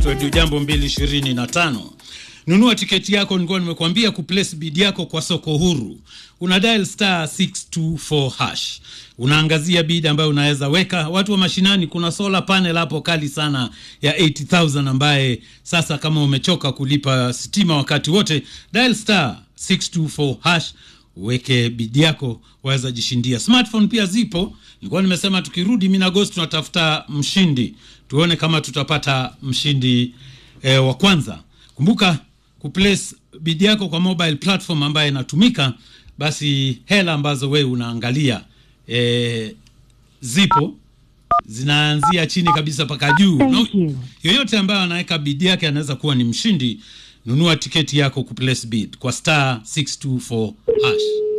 Radio Jambo 225. Nunua tiketi yako, nilikuwa nimekuambia kuplace bid yako kwa soko huru. Una dial star 624 hash. Unaangazia bid ambayo unaweza weka. Watu wa mashinani, kuna solar panel hapo kali sana ya 80000 ambaye sasa kama umechoka kulipa stima wakati wote, dial star 624 hash uweke bidi yako, waweza jishindia. Smartphone pia zipo. Nilikuwa nimesema tukirudi Minagosti tunatafuta mshindi, tuone kama tutapata mshindi eh, wa kwanza. Kumbuka kuplace bidi yako kwa mobile platform ambayo inatumika, basi hela ambazo wewe unaangalia eh, zipo zinaanzia chini kabisa mpaka juu. No, yoyote ambaye anaweka bidi yake anaweza kuwa ni mshindi. Nunua tiketi yako kuplace bid kwa star 624 hash.